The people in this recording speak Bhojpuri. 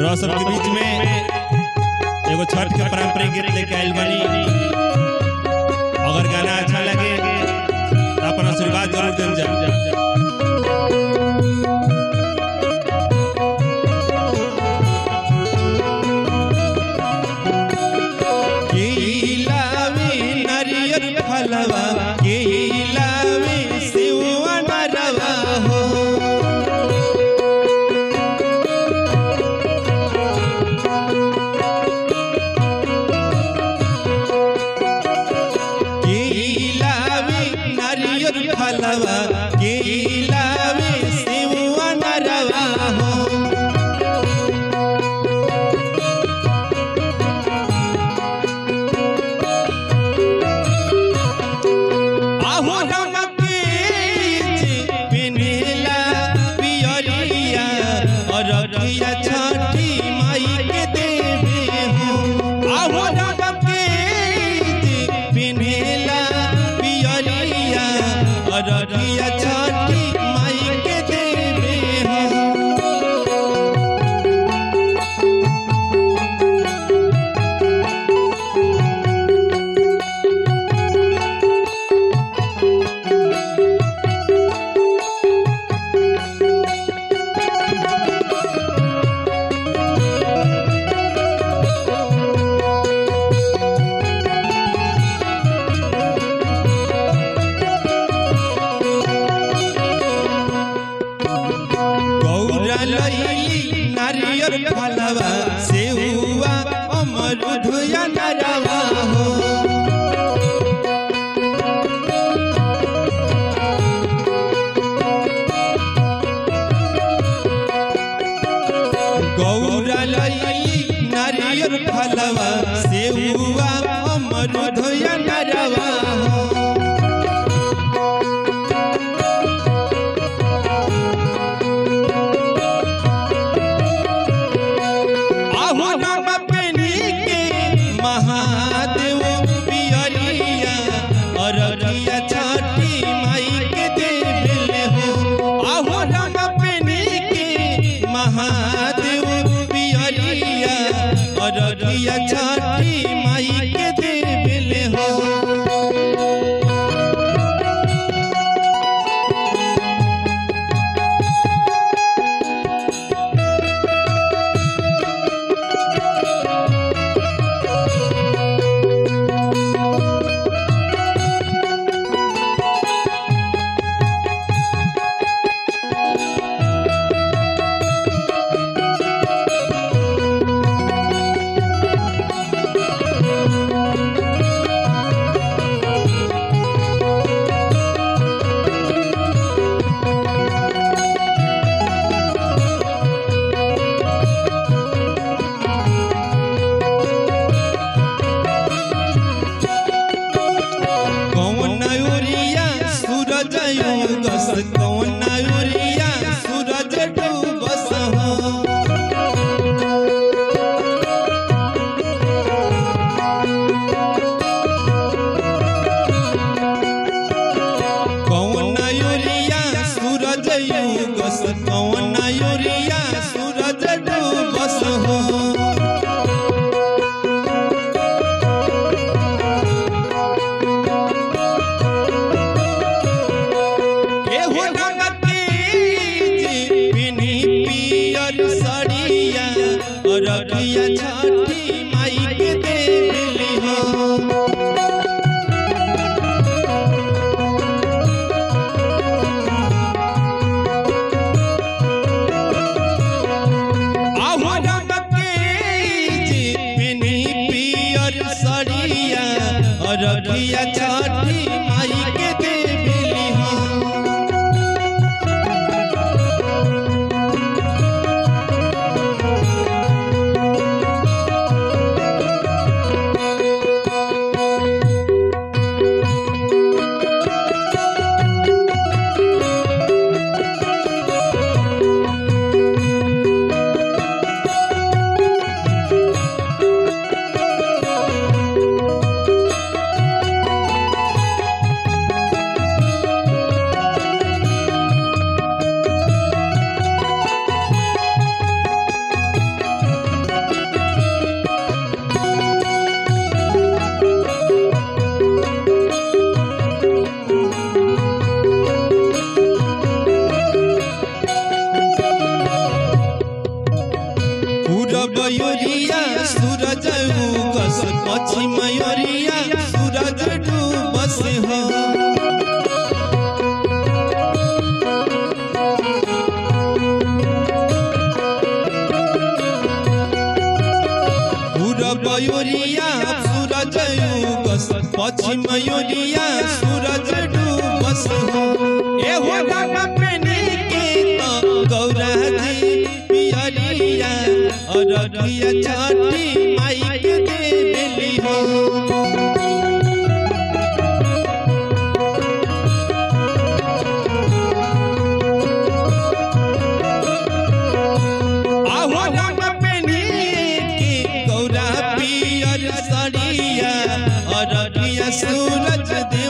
रह सबके बीच में एगो छठ के पारंपरिक गीत लेके आइल बानी अगर गाना अच्छा लगे तो अपन आशीर्वाद जरूर देल जा केलावे नारियल फलवा केलावे सेवा नरवा हो केलावे नारियल फलवा केलावे सेवा नरवा हो आहू रंग के पिन्हला पियरिया अररिया छठी माई के देवे हो आहू रंग के पिन्हला पियरिया अररिया छठी माई के देवे हो गौरा लैली नारियल फलवा सेहुआ अमरूद या नरवा हो गौरा लैली नारियल फलवा सेहुआ अमरूद या नरवा हो आहू रंग पेनी के महादेव पियरिया अररिया छठी माई के देवले हो आहू रंग पेनी के महादेव पियरिया अररिया छठी माई के देवले हो कौन उरिया सूरज उगस कौन उरिया सूरज डूबस हो कौन उरिया सूरज उगस कौन उरिया सूरज डूबस हो एहो रंग के पिन्ही पियर सड़िया अररिया छठी माई के देवली हो आहू रंग के पिन्ही पियर सड़िया अररिया छठी माई के देवली हो पूरब योरिया सूरज उगस पश्चिम योरिया सूरज डूबस हो पूरब योरिया सूरज उगस पश्चिम योरिया सूरज डूबस हो ए हो गामा पेने के तो गौरा जी पियरिया अररिया छठी माई के देवेली हो आहो गामा पेने के गौरा पियर सड़िया अररिया सूरज